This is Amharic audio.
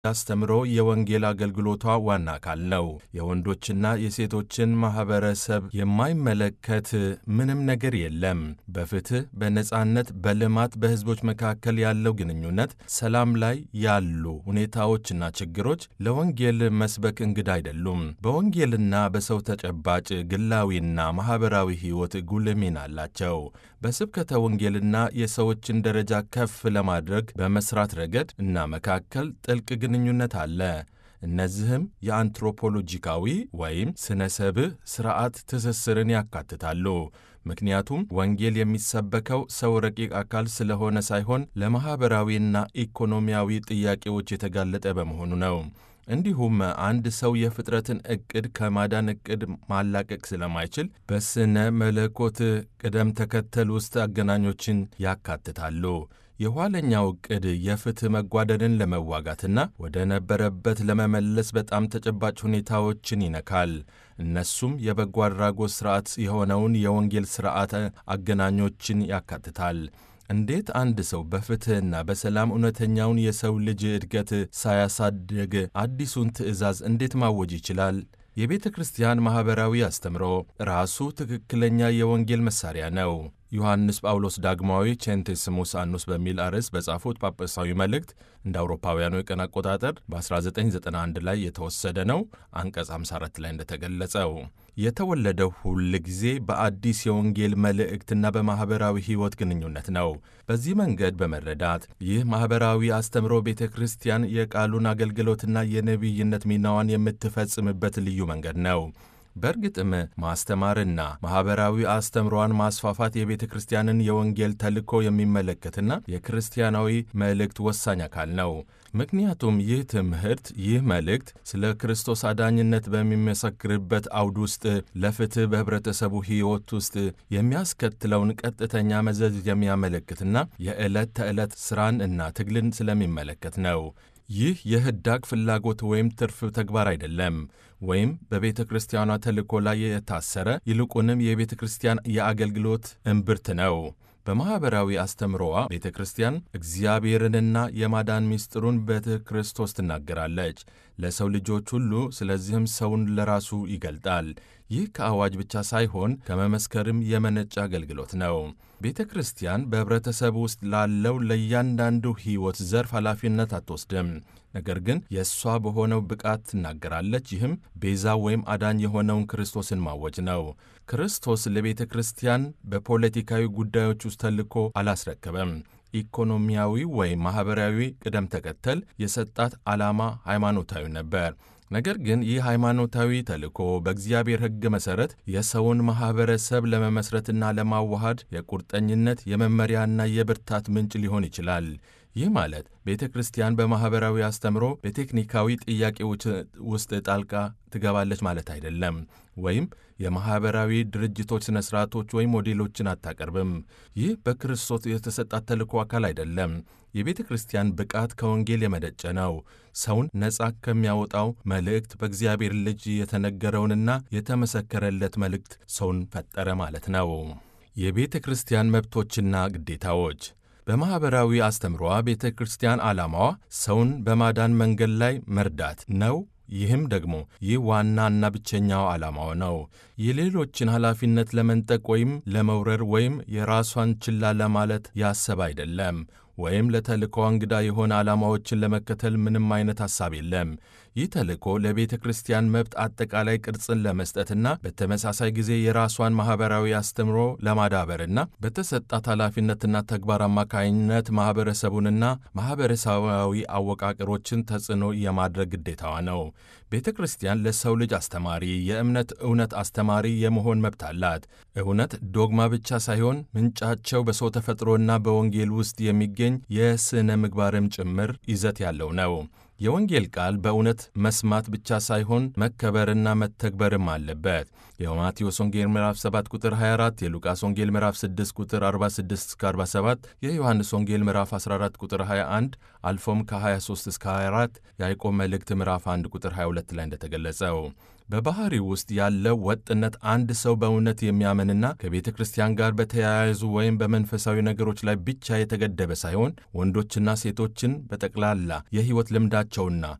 አስተምሮ የወንጌል አገልግሎቷ ዋና አካል ነው። የወንዶችና የሴቶችን ማኅበረሰብ የማይመለከት ምንም ነገር የለም። በፍትሕ፣ በነጻነት፣ በልማት፣ በሕዝቦች መካከል ያለው ግንኙነት፣ ሰላም ላይ ያሉ ሁኔታዎችና ችግሮች ለወንጌል መስበክ እንግዳ አይደሉም። በወንጌልና በሰው ተጨባጭ ግላዊና ማኅበራዊ ሕይወት ጉልህ ሚና አላቸው። በስብከተ ወንጌልና የሰዎችን ደረጃ ከፍ ለማድረግ በመስራት ረገድ እና መካከል ጥልቅ ግንኙነት አለ። እነዚህም የአንትሮፖሎጂካዊ ወይም ስነ ሰብእ ሥርዓት ትስስርን ያካትታሉ። ምክንያቱም ወንጌል የሚሰበከው ሰው ረቂቅ አካል ስለሆነ ሳይሆን ለማኅበራዊና ኢኮኖሚያዊ ጥያቄዎች የተጋለጠ በመሆኑ ነው። እንዲሁም አንድ ሰው የፍጥረትን ዕቅድ ከማዳን ዕቅድ ማላቀቅ ስለማይችል በስነ መለኮት ቅደም ተከተል ውስጥ አገናኞችን ያካትታሉ። የኋለኛው ዕቅድ የፍትሕ መጓደልን ለመዋጋትና ወደ ነበረበት ለመመለስ በጣም ተጨባጭ ሁኔታዎችን ይነካል። እነሱም የበጎ አድራጎት ሥርዓት የሆነውን የወንጌል ሥርዓት አገናኞችን ያካትታል። እንዴት አንድ ሰው በፍትሕና በሰላም እውነተኛውን የሰው ልጅ እድገት ሳያሳድግ አዲሱን ትእዛዝ እንዴት ማወጅ ይችላል? የቤተ ክርስቲያን ማኅበራዊ አስተምሮ ራሱ ትክክለኛ የወንጌል መሣሪያ ነው። ዮሐንስ ጳውሎስ ዳግማዊ ቼንቴስሙስ አኑስ በሚል አርዕስት በጻፉት ጳጳሳዊ መልእክት እንደ አውሮፓውያኑ የቀን አቆጣጠር በ1991 ላይ የተወሰደ ነው። አንቀጽ 54 ላይ እንደተገለጸው የተወለደው ሁል ጊዜ በአዲስ የወንጌል መልእክትና በማኅበራዊ ሕይወት ግንኙነት ነው። በዚህ መንገድ በመረዳት ይህ ማኅበራዊ አስተምሮ ቤተ ክርስቲያን የቃሉን አገልግሎትና የነቢይነት ሚናዋን የምትፈጽምበት ልዩ መንገድ ነው። በእርግጥም ማስተማርና ማኅበራዊ አስተምሯን ማስፋፋት የቤተ ክርስቲያንን የወንጌል ተልእኮ የሚመለከትና የክርስቲያናዊ መልእክት ወሳኝ አካል ነው። ምክንያቱም ይህ ትምህርት ይህ መልእክት ስለ ክርስቶስ አዳኝነት በሚመሰክርበት አውድ ውስጥ ለፍትሕ በኅብረተሰቡ ሕይወት ውስጥ የሚያስከትለውን ቀጥተኛ መዘዝ የሚያመለክትና የዕለት ተዕለት ሥራን እና ትግልን ስለሚመለከት ነው። ይህ የህዳግ ፍላጎት ወይም ትርፍ ተግባር አይደለም፣ ወይም በቤተ ክርስቲያኗ ተልእኮ ላይ የታሰረ ይልቁንም የቤተ ክርስቲያን የአገልግሎት እምብርት ነው። በማኅበራዊ አስተምሮዋ ቤተ ክርስቲያን እግዚአብሔርንና የማዳን ምስጢሩን በክርስቶስ ትናገራለች ለሰው ልጆች ሁሉ። ስለዚህም ሰውን ለራሱ ይገልጣል። ይህ ከአዋጅ ብቻ ሳይሆን ከመመስከርም የመነጨ አገልግሎት ነው። ቤተ ክርስቲያን በኅብረተሰብ ውስጥ ላለው ለእያንዳንዱ ሕይወት ዘርፍ ኃላፊነት አትወስድም። ነገር ግን የእሷ በሆነው ብቃት ትናገራለች። ይህም ቤዛ ወይም አዳኝ የሆነውን ክርስቶስን ማወጅ ነው። ክርስቶስ ለቤተ ክርስቲያን በፖለቲካዊ ጉዳዮች ውስጥ ተልእኮ አላስረከበም። ኢኮኖሚያዊ ወይም ማኅበራዊ ቅደም ተከተል የሰጣት ዓላማ ሃይማኖታዊ ነበር። ነገር ግን ይህ ሃይማኖታዊ ተልእኮ በእግዚአብሔር ሕግ መሠረት የሰውን ማኅበረሰብ ለመመስረትና ለማዋሃድ የቁርጠኝነት የመመሪያና የብርታት ምንጭ ሊሆን ይችላል። ይህ ማለት ቤተ ክርስቲያን በማኅበራዊ አስተምሮ በቴክኒካዊ ጥያቄዎች ውስጥ ጣልቃ ትገባለች ማለት አይደለም። ወይም የማኅበራዊ ድርጅቶች ሥነ ሥርዓቶች ወይም ሞዴሎችን አታቀርብም። ይህ በክርስቶስ የተሰጣት ተልእኮ አካል አይደለም። የቤተ ክርስቲያን ብቃት ከወንጌል የመነጨ ነው። ሰውን ነጻ ከሚያወጣው መልእክት በእግዚአብሔር ልጅ የተነገረውንና የተመሰከረለት መልእክት ሰውን ፈጠረ ማለት ነው። የቤተ ክርስቲያን መብቶችና ግዴታዎች በማኅበራዊ አስተምሯ ቤተ ክርስቲያን ዓላማዋ ሰውን በማዳን መንገድ ላይ መርዳት ነው። ይህም ደግሞ ይህ ዋናና ብቸኛው ዓላማው ነው። የሌሎችን ኃላፊነት ለመንጠቅ ወይም ለመውረር ወይም የራሷን ችላ ለማለት ያሰብ አይደለም። ወይም ለተልእኮ እንግዳ የሆነ ዓላማዎችን ለመከተል ምንም አይነት ሐሳብ የለም። ይህ ተልእኮ ለቤተ ክርስቲያን መብት አጠቃላይ ቅርጽን ለመስጠትና በተመሳሳይ ጊዜ የራሷን ማኅበራዊ አስተምሮ ለማዳበርና በተሰጣት ኃላፊነትና ተግባር አማካኝነት ማኅበረሰቡንና ማኅበረሰባዊ አወቃቀሮችን ተጽዕኖ የማድረግ ግዴታዋ ነው። ቤተ ክርስቲያን ለሰው ልጅ አስተማሪ፣ የእምነት እውነት አስተማሪ የመሆን መብት አላት። እውነት ዶግማ ብቻ ሳይሆን ምንጫቸው በሰው ተፈጥሮና በወንጌል ውስጥ የሚገኝ የሥነ ምግባርም ጭምር ይዘት ያለው ነው። የወንጌል ቃል በእውነት መስማት ብቻ ሳይሆን መከበርና መተግበርም አለበት። የማቴዎስ ወንጌል ምዕራፍ 7 ቁጥር 24፣ የሉቃስ ወንጌል ምዕራፍ 6 ቁጥር 46 እስከ 47፣ የዮሐንስ ወንጌል ምዕራፍ 14 ቁጥር 21 አልፎም ከ23 እስከ 24፣ የያዕቆብ መልእክት ምዕራፍ 1 ቁጥር 22 ላይ እንደተገለጸው በባህሪው ውስጥ ያለው ወጥነት አንድ ሰው በእውነት የሚያምንና ከቤተ ክርስቲያን ጋር በተያያዙ ወይም በመንፈሳዊ ነገሮች ላይ ብቻ የተገደበ ሳይሆን ወንዶችና ሴቶችን በጠቅላላ የሕይወት ልምዳቸውና